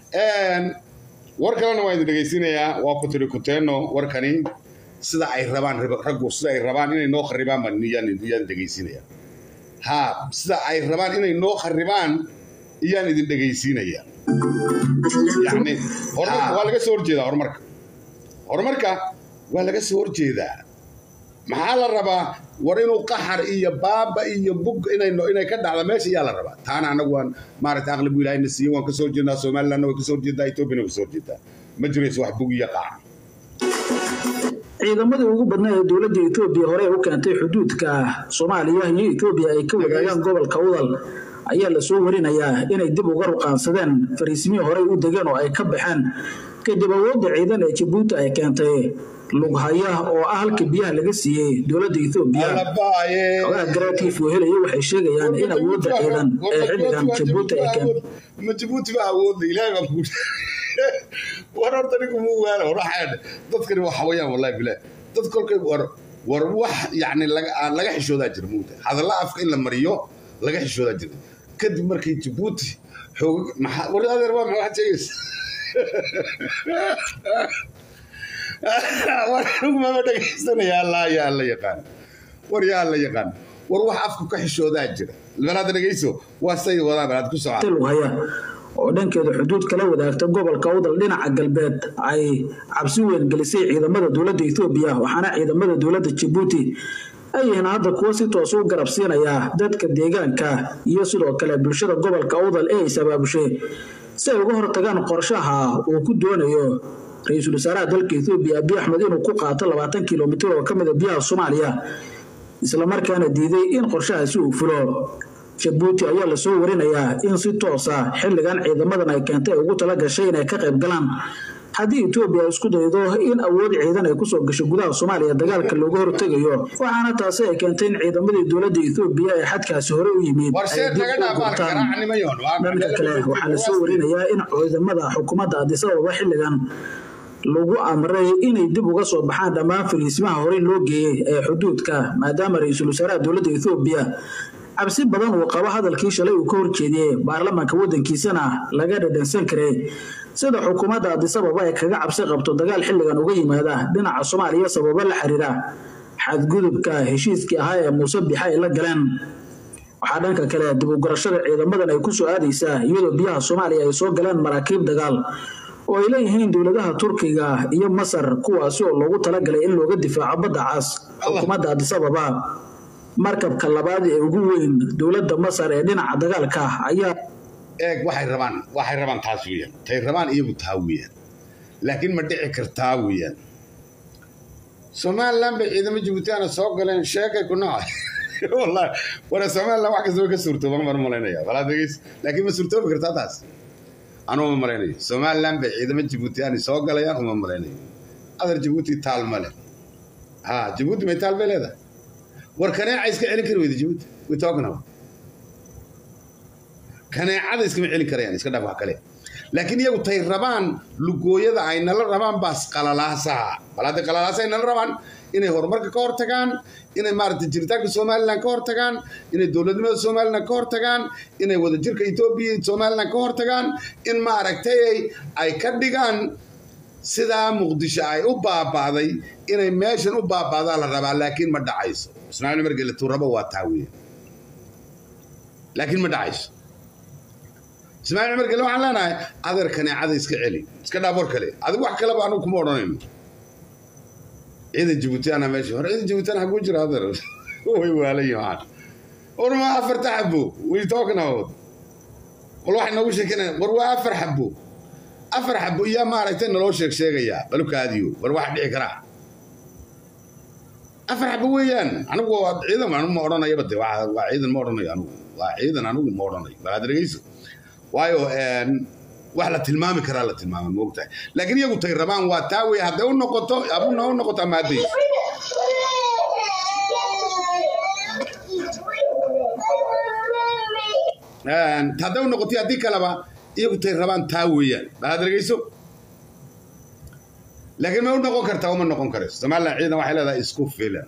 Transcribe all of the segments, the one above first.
war kalena waan idin dhegaysinayaa waa ku tiri kuteeno warkani sida ay rabaan raggu sida ay rabaan inay noo kharibaan baan iyaan iyaan dhegaysiinaya ha sida ay rabaan inay noo kharibaan iyaan idin dhegaysiinaya yani horumarka waa laga soo horjeedaa horumarka horumarka waa laga soo horjeedaa maxaa la rabaa war inuu qaxar iyo baaba iyo bug inay inay ka dhacda meesha ayaa la rabaa taana anagu waan maaragtay aqlibu ilaahayna siiye waan kasoo horjeednaa somalilandna way kasoo horjeedaa ethoobiana way kasoo horjeedaa ma jirayso wax bug iyo qax ciidamadii ugu badnaa ee dowladda etoobiya hore u keentay xuduudka soomaaliya iyo etoobiya ay ka wadaagaan gobolka udal ayaa lasoo warinayaa inay dib uga ruqaansadeen fariisimihii horey u degeen oo ay ka baxeen kadib awoodda ciidan ee jabuuti ay keentay lughaya oo ah halka biyaha laga siiyey dowladda etoobiya xogaha garaadkii fuuhelaya waxay sheegayaan in awoodda ciidan ee xilligan jabuuti ay keentay ma jabuuti ba awoodda ilaahay baan kuu war horta ninku muu waala war waxaa dadkani waa xawayaan wallahi bilaah dad kolkay war war wax yacni laga xishoodaa jira muuta hadalla afka in la mariyo laga xishoodaa jira kadib markii jabuuti xoog maxaa war adeer waa maxaa sheegaysa war mama dhegaysanaya allah yaa alla yaqaan war yaa alla yaqaan war wax afku ka xishoodaa jira balaada dhegayso waa say wadaan balaad ku socda lughaya oo dhankeeda xuduud kala wadaagta gobolka udal dhinaca galbeed ay cabsi weyn gelisay ciidamada dowladda etoobiya waxaana ciidamada dowladda jabuuti ay yihiin hadda kuwo si toos u garab siinaya dadka deegaanka iyo sidoo kale bulshada gobolka udal ee is abaabushay si ay uga hortagaan qorshaha uu ku doonayo ra-iisul wasaaraha dalka etoobiya abiy axmed inuu ku qaato labaatan kilomitir oo ka mid a biyaha soomaaliya islamarkaana diiday in qorshahaasi uu fulo jabuuti ayaa lasoo warinayaa in si toosa xilligan ciidamadan ay keentay ay ugu tala gashay inay ka qayb galaan haddii etoobiya isku daydo in awood ciidan ay kusoo gasho gudaha soomaaliya dagaalka looga hortegayo waxaana taasi ay keentay in ciidamadii dowladda etoobiya ee xadkaasi hore u yimid ay dib u gurtaan dhanka kale waxaa lasoo warinayaa in ciidamada xukuumadda adisababa xilligan lagu amray inay dib uga soo baxaan dhammaan fariisimaha horey loo geeyey ee xuduudka maadaama ra-iisul wasaaraha dowladda etoobiya cabsi badan uu qabo hadalkii shalay uu ka horjeediyey baarlamaanka waddankiisana laga dhadhansan karay sida xukuumadda adisababa ay kaga cabsi qabto dagaal xilligan uga yimaada dhinaca soomaaliya sababo la xiriira xadgudubka heshiiskii ahaa ee muuse bixa ay la galeen waxaa dhanka kale dib ugurashada ciidamadan ay ku soo aadaysaa iyadoo biyaha soomaaliya ay soo galeen maraakiib dagaal oo ay leeyihiin dowladaha turkiga iyo masar kuwaasi oo loogu talagalay in looga difaaco badda cas xukuumadda adisababa markabka labaad ee ugu weyn dowladda masar ee dhinaca dagaalka ayaa eeg waxay rabaan waxay rabaan taas weeyaan tay rabaan iyagu taa weeyaan laakiin ma dhici kartaa weeyaan somaliland bay ciidamo jibuutiyaana soo galeen sheekay ku nacay wallahi wara somaliland wax kasta way ka suurtooban baan u malaynaya walaa degeys laakiin ma suurtoobi kartaa taas anuu ma malaynayo somaliland bay ciidamo jibuutiyaani soo galayaan uma malaynayo adar jibuuti taal male ha jibuuti may taal bay leedahay war kaneeca iska celin kari weyda jabuuti way talking about kaneecada iskama celin karayaan iska dhaaf wax kale laakiin iyagu tay rabaan lugooyada ay nala rabaan baas qalalaasaha bal hadday qalalaasa ay nala rabaan inay horumarka ka hortagaan inay maaragtay jiritaanka somaliland ka hortagaan inay dowladnimada somaliland ka hortagaan inay wadajirka etoobiya iyo somaliland ka hortagaan in maaragtay ay ka dhigaan sidaa muqdisho ay u baaba'day inay meeshan u baaba'daa la rabaa laakiin ma dhacayso ismaaciil markii la tuurabo waa taa weeye laakiin ma dhacayso ismaaciil cumar gele waxaan leenahay adeer kaneecada iska celi iska dhaaf war kale adigu wax kaleba anugu kuma odhanayno ciidan jibuutiyaana meesha hore ciidan jibuutiyaan haguu jira adeer way waalayin waxaan war ma afarta xabo way talking about wal waxay noogu sheekeynaya war waa afar xabo afar xabo iyaa maaragtay naloo sheeg sheegayaa balukaadiyo war wax dhici karaa afar xabo weeyaan anigu waa ciidan anigu ma odhanayaba de waa ciidan ma odhanayo anigu waa ciidan anigu ma odhanayo balaad dhegeyso waayo wax la tilmaami karaa la tilmaama moogtahay laakiin iyagu tay rabaan waa taa wey hadday u noqoto abuna u noqoto amaadayso hadday u noqoto haddii kaleba iyagu tay rabaan taa weeyaan balaad dhegeyso laakiin ma u noqon kartaa uma noqon karayso somaliland ciidan waxay leedahay isku filan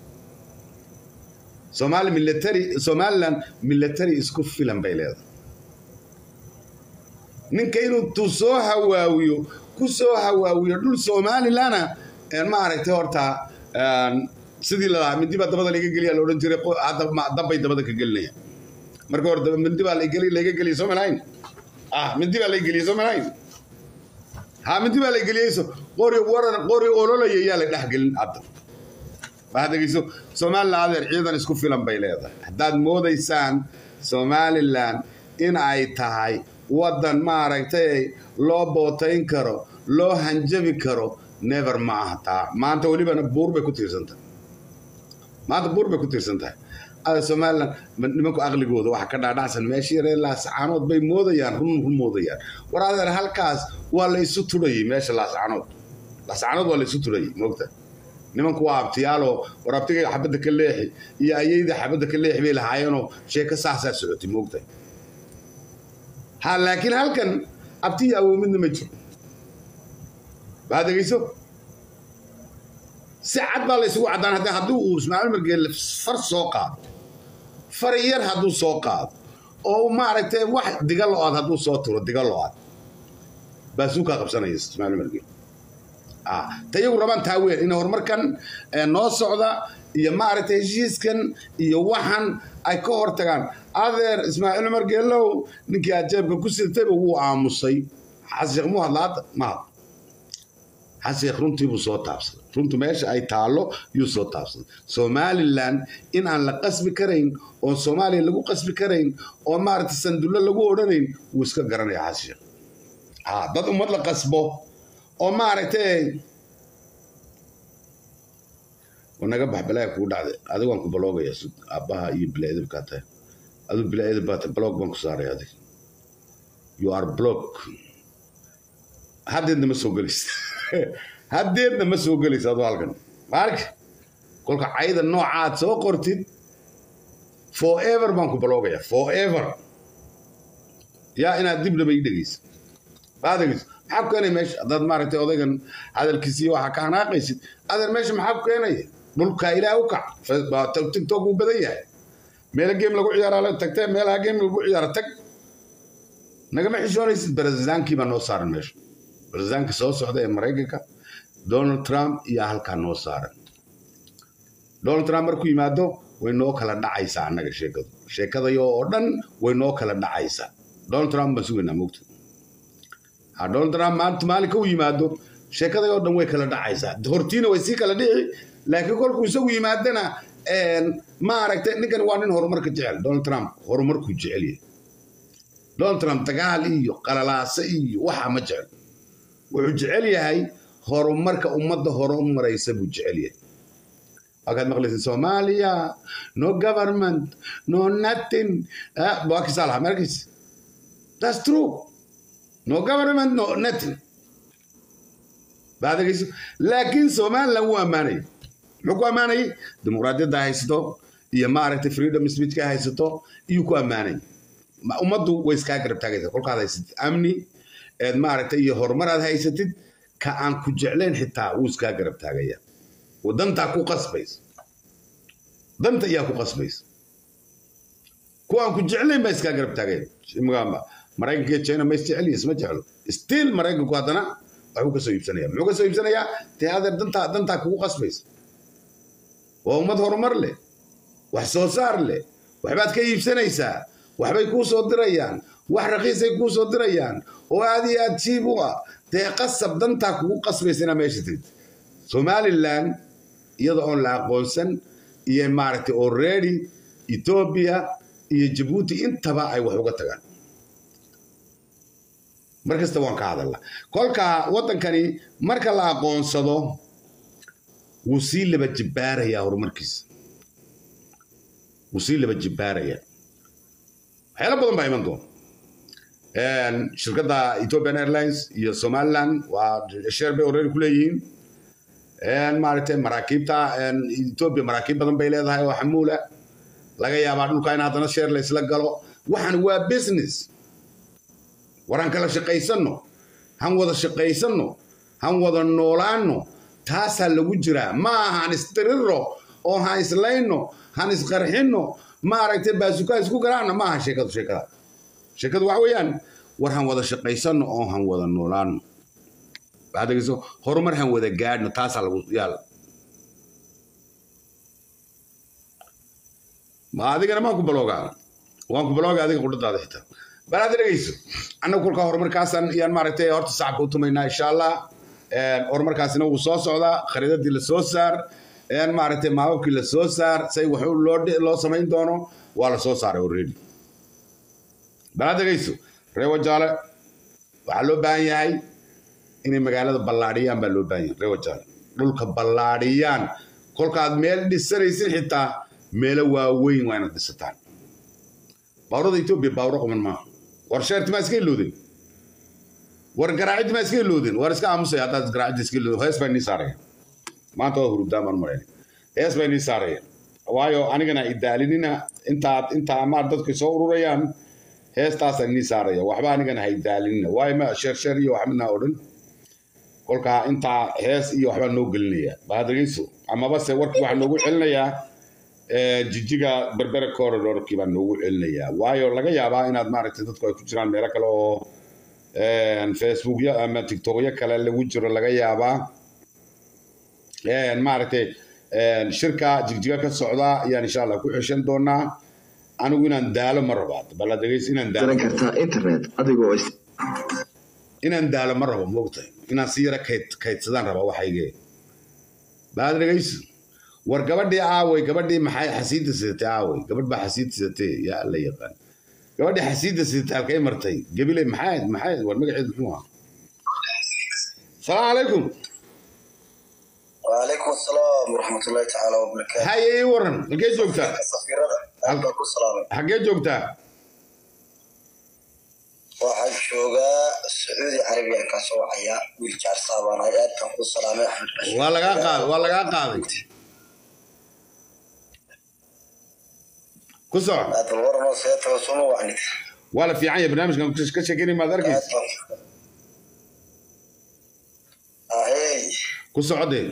somali military somaliland military isku filan bay leedahay ninka inuu tu soo hawaawiyo ku soo hawaawiyo dhul somalilana maaragtay horta sidii lalahaa mindi baa dabada laga geliya laodhan jiray dabbay dabada ka gelinaya marka hore mindi baa laga geliya soo malahayn ah mindi baa laga geliya soo malahayn ha mindi baa la geliyeyso qori waran qori ololaya yaa la dhexgelin hadda waxaad dhegeyso somalilan adeer ciidan isku filan bay leedahay haddaad moodaysaan somalilan in ay tahay waddan maaragtay loo bootayn karo loo hanjabi karo never ma aha taa maanta welibana buur bay ku tiirsan tahay maanta buur bay ku tiirsan tahay ada somalilan nimanku aqligooda waxa ka dhaadhacsan meesha yaree laascaanood bay moodayaan run run moodayaan war adeer halkaas waa la isu turayay meesha laascaanood laascaanood waa la isu turayay moogta nimanku waa abtiyaaloo war abtigay xabadda ka leexi iyo ayayda xabadda ka leexi bay lahaayeenoo sheeko saasaa socotay moogta ha laakiin halkan abtiya awow midna ma jiro waxaad dhegeyso si cad baa la isugu caddaan haddii haddii uu ismaaciil margeelle far soo qaado far yar hadduu soo qaado oo maaragtay wax diga lo-aad hadduu soo turo diga lo-aad baasuukaa qabsanaya ismaaciil margeelle ta iyagu rabaan taa weyn in horumarkan noo socda iyo maaragtay heshiiskan iyo waxan ay ka hortagaan adeer ismaaciil margeellow ninkii aad jeebka ku sirtayba wuu aamusay xasan sheekh muu hadla hadda ma hadlo xasan sheekh runtii buu soo taabsaday runtu meesha ay taallo yuu soo taabsaday somalilan in aan la qasbi karayn oon soomaaliya lagu qasbi karayn oo maaragtay sandullo lagu odhanayn wuu iska garanaya xasan sheekh ha dad ummad la qasbo oo maaragtay naga bax balaaga kugu dhacday adiga waan ku baloogaya aabbaha iyo bilaa-idab kaa tahay aduu bilaa-idab baa tahay bloog baan ku saaray adig you are block haddeedna ma soo gelaysa haddeedna ma soo gelaysa aduu halkan maarka kolka cayda noocaad soo qortid forever baan ku baloogaya forever yaa inaad dibnaba ii dhegeysa baa dhegeysa maxaa ku keenaya meesha haddaad maaragtay odaygan hadalkiisiiyo waxaa ka hanaaqaysid adeer meesha maxaa ku keenaya dhulkaa ilaah u kac tiktok wuu badan yahay meela geem lagu ciyaaraa tagtee meelaha geem lagu ciyaara tag nagama xishoonaysid barazidaankii baa noo saaran meesha barazidaanka soo socda ee maraykanka donald trump iyo halkaa noo saaran donald trump markuu yimaado way noo kala dhacaysaa annaga sheekadu sheekadayo oo dhan way noo kala dhacaysaa donald trump baan sugaynaa moogta ha donald trump maanta maalinka u yimaado sheekaday oo dhan way kala dhacaysaa hortiina way sii kala dhici laakiin kolkuu isagu yimaadana maaragtay ninkani waa nin horumarka jecel donald trump horumarkuu jecel yahay donald trump dagaal iyo qalalaase iyo waxa ma jecel wuxuu jecel yahay horumarka ummadda hore u maraysa buu jecel yahay waxaad maqlaysa soomaaliya no government no nothing waa kisaa lahaa markiis that's true no government no nothing baadagayso laakiin somaliland wuu ammaanayay muxuu ku ammaanayay dimuqraadiyadda haysato iyo maaragtay freedom speechka haysato iyuu ku ammaanayay ummaddu way iskaa garab taagaysa kolkaad haysatid amni eed maaragtay iyo horumar aad haysatid ka aan ku jeclayn xitaa wuu iskaa garab taagaya dantaa ku qasbaysa danta ayaa ku qasbaysa kuwa aan ku jeclayn baa iskaa garab taagaya maraykanka iyo china ma isjecel iyo isma jeclo still maraykanku haddana waxbuu ka soo iibsanaya muxuu ka soo iibsanayaa dee adeer dantaa dantaa kugu qasbaysa waa ummad horumar leh wax soo saar leh waxbaad ka iibsanaysaa waxbay kuu soo dirayaan wax raqiisay kuu soo dirayaan oo aad iyo aad jiib u ah dee qasab dantaa kugu qasbaysa inaa meesha tigid somaliland iyada oon la aqoonsan iyo maaragtay already ethiopia iyo jabuuti intaba ay wax uga tagaan mar kasta waan ka hadalnaa kolka waddankani marka la aqoonsado wuu sii laba jibbaarayaa horumarkiisa wuu sii laba jibbaarayaa waxyaalo badan baa iman doona shirkadda ethiopian airlines iyo somaliland waa sheer bay already ku leeyihiin maaragtay maraakiibta ethiopia maraakiib badan bay leedahay oo xamuula laga yaabaa dhulka in haddana sheer la isla galo waxan waa business waraan kala shaqaysanno han wada shaqaysanno han wada noolaanno taasaa lagu jiraa ma aha han istiriro oo han islayno han isqarxinno maaragtay baasukaa isku garaacna ma aha sheekadu sheekada sheekadu waxa weeyaan war han wada shaqaysano oo han wada noolaano waxaad dhegeyso horumar han wada gaadhno taasaa lagu yaal ma adigana maan ku baloogaa waan ku balooga adiga qudhadaada xitaa bal aad dhegeyso annagu kolkaa horumarkaasaan iyaan maaragtay horta sacabka u tumaynaa insha allah horumarkaasina wuu soo socdaa khariidadii la soo saar maaragtay maababkii la soo saar say wax loo loo samayn doono waa la soo saaray already bal aad dhegeyso reewa jaale waxaa loo baahan yahay inay magaalada ballaadhiyaan baa loo baahan yahay reewa jaale dhulka ballaadhiyaan kolkaad meel dhisanaysin xitaa meelo waaweyn waa inaad dhisataan baawrada etoobiya baawro qaban maaha war sheerti maa iska iloodin war garaaciddi maa iska iloodin war iska aamusay haddaad garaaciddi iska iloodin hees baa inii saaraya maanta waa hurudaan baan malayn hees baa inii saaraya waayo anigana idaalinina intaad intaa amaad dadku soo ururayaan heestaasaan inii saaraya waxba anigana ha idaalinina waayo ma sheer sheer iyo wax midnaa odhan kolkaa intaa hees iyo waxbaa noo gelinaya baad dhegeyso amaba se warkii waxaa noogu celinayaa jijiga berbere corridorkii baa noogu celinayaa waayo laga yaabaa inaad maaragtay dadku ay ku jiraan meelo kale oo facebookya ama tiktokyo kale lagu jiro laga yaabaa maaragtay shirka jigjiga ka socda ayaan insha allah ku xeshan doonaa anigu inaan daalo ma rabo bala dhegeys inaan daalo kartaa internet adigoo inaan daalo ma rabo moogtahay inaan si yara kayd kaydsadaan rabaa waxaygee baad dhegeyso war gabadhii aaway gabadhii maxay xasiidda sidatay aaway gabadh baa xasiid sidatay yaa alla yaqaan gabadhii xasiidda sidatay halkay martay gabiley maxay maxay war magaceed muxuu ahaa salaamu calaykum وعليكم السلام ورحمة الله تعالى وبركاته haye ii waran halkee joogtaa سفيرة أهلا كسلام xaggee joogtaa waxaan joogaa sacuudi carabiya ka soo wacaya wiil jaar saabaanay aad baan ku salaamay axmed bashir waa lagaa qaaday waa lagaa qaaday ku soco aad bal waranoo seetaba suma wacnid waa la fiican yahay barnaamijkan ka sheekeynay maad aad arkaysa baan ahey ku socodee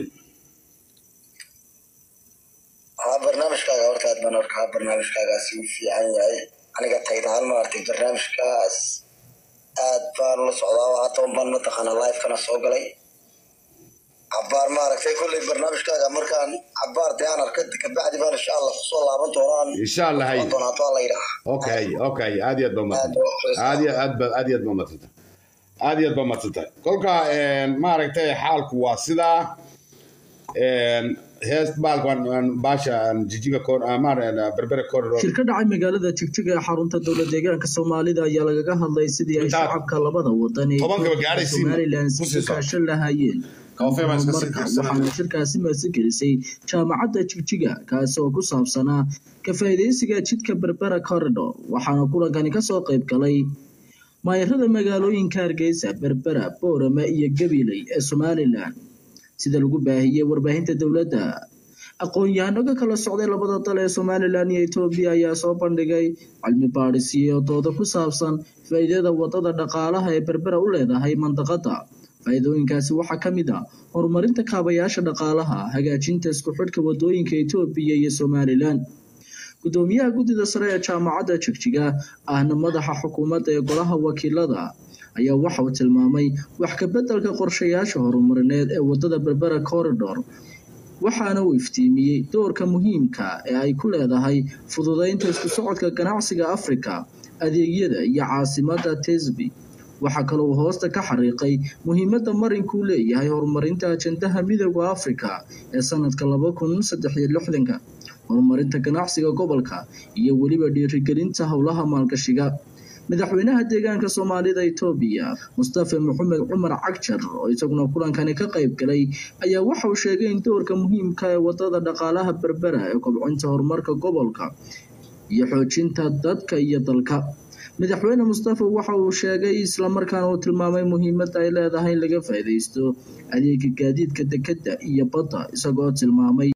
haa barnaamijkaaga horta aad baan arkaa barnaamijkaagaasi u fiican yahay aniga taydahaan maartay barnaamijkaas aad baan la socdaa oo hadda un baan mataqaanaa live-kana soo galay cabaar maaragtay kolley barnaamijkaaga markaan cabaar dee aan arka kabacdi baan insha allah kusoo laaban doonaan insha allah hay doona hadduu alla yidhaah okay okay aad iyo aad baa madsanta aad iyo aad ba aad iyo aad baa madsanta aad iyo aad baa madsanta kolka maaragtay xaalku waa sidaa hees baalkan baasha jijiga berbere corridor shir ka dhacay magaalada jigjiga ee xarunta dowlad deegaanka soomaalida ayaa lagaga hadlay sidii ay Intaad shacabka labada wadan ee tobankaba Itoobiya iyo gaadhaysiin somalilan ku iska sii socdo. kaashan lahaayeen Kafee baan iska sii horumarka fiirsanaya. waxaana shirkaasi maasigelisay jaamacadda jigjiga kaasi oo ku saabsanaa ka faa'iidaysiga jidka berbera corridor waxaana kulankani kasoo qayb galay maayarada magaalooyinka hargeysa berbera boorama iyo gabiley ee somalilan sida lagu baahiyey warbaahinta dowladda aqoon-yahano ka kala socday labada dal ee somalilan iyo etoobiya ayaa soo bandhigay cilmi baadhis iyo doodo ku saabsan faa'iidada wadada dhaqaalaha ee berbera u leedahay mandaqada faa'iidooyinkaasi waxaa ka mid ah horumarinta kaabayaasha dhaqaalaha hagaajinta isku xidhka wadooyinka etoobiya iyo somalilan gudoomiyaha guddida sare ee jaamacadda jigjiga ahna madaxa xukuumadda ee golaha wakiilada ayaa waxa uu tilmaamay wax ka beddelka qorshayaasha horumarineed ee wadada berbera corridor waxaana uu iftiimiyey doorka muhiimka ee ay ku leedahay fududeynta isku socodka ganacsiga afrika adeegyada iyo caasimadda tesby waxaa kaloo uu hoosta ka xariiqay muhiimadda marinkuu leeyahay horumarinta ajendaha midooda afrika ee sanadka laba kun saddex iyo lixdanka horumarinta ganacsiga gobolka iyo weliba dhiirigelinta howlaha maalgashiga madaxweynaha deegaanka soomaalida etoobiya mustafa maxamed cumar cagjar oo isaguna kulankani ka qayb galay ayaa waxa uu sheegay in doorka muhiimka ee wadada dhaqaalaha berbera ee kobcinta horumarka gobolka iyo xoojinta dadka iyo dalka madaxweyne mustafa waxa uu sheegay islamarkaana uu tilmaamay muhiimadda ay leedahay in laga faa'iidaysto adeega gaadiidka dekedda iyo badda isagoo tilmaamay